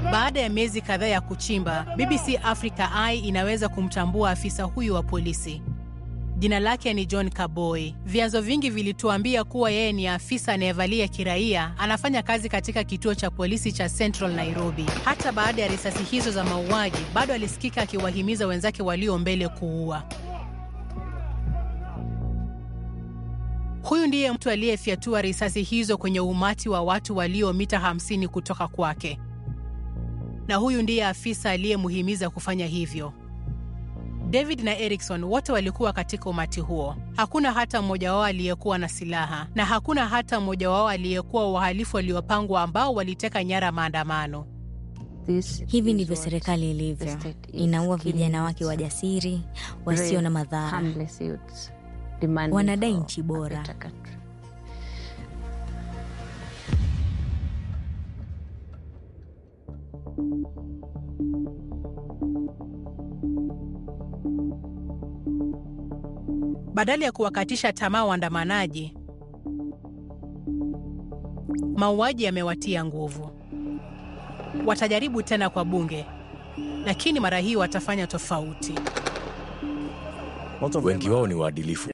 Baada ya miezi kadhaa ya kuchimba, BBC Africa Eye inaweza kumtambua afisa huyu wa polisi. Jina lake ni John Kaboi. Vyanzo vingi vilituambia kuwa yeye ni afisa anayevalia kiraia, anafanya kazi katika kituo cha polisi cha Central Nairobi. Hata baada ya risasi hizo za mauaji, bado alisikika akiwahimiza wenzake walio mbele kuua. Huyu ndiye mtu aliyefyatua risasi hizo kwenye umati wa watu walio mita 50 kutoka kwake, na huyu ndiye afisa aliyemhimiza kufanya hivyo. David na Erikson wote walikuwa katika umati huo. Hakuna hata mmoja wao aliyekuwa na silaha na hakuna hata mmoja wao aliyekuwa wahalifu waliopangwa ambao waliteka nyara maandamano. Hivi ndivyo serikali ilivyo, inaua vijana wake wajasiri wasio na madhara. Wanadai nchi bora. Badala ya kuwakatisha tamaa waandamanaji, mauaji yamewatia nguvu. Watajaribu tena kwa bunge, lakini mara hii watafanya tofauti. Wengi wao ni waadilifu.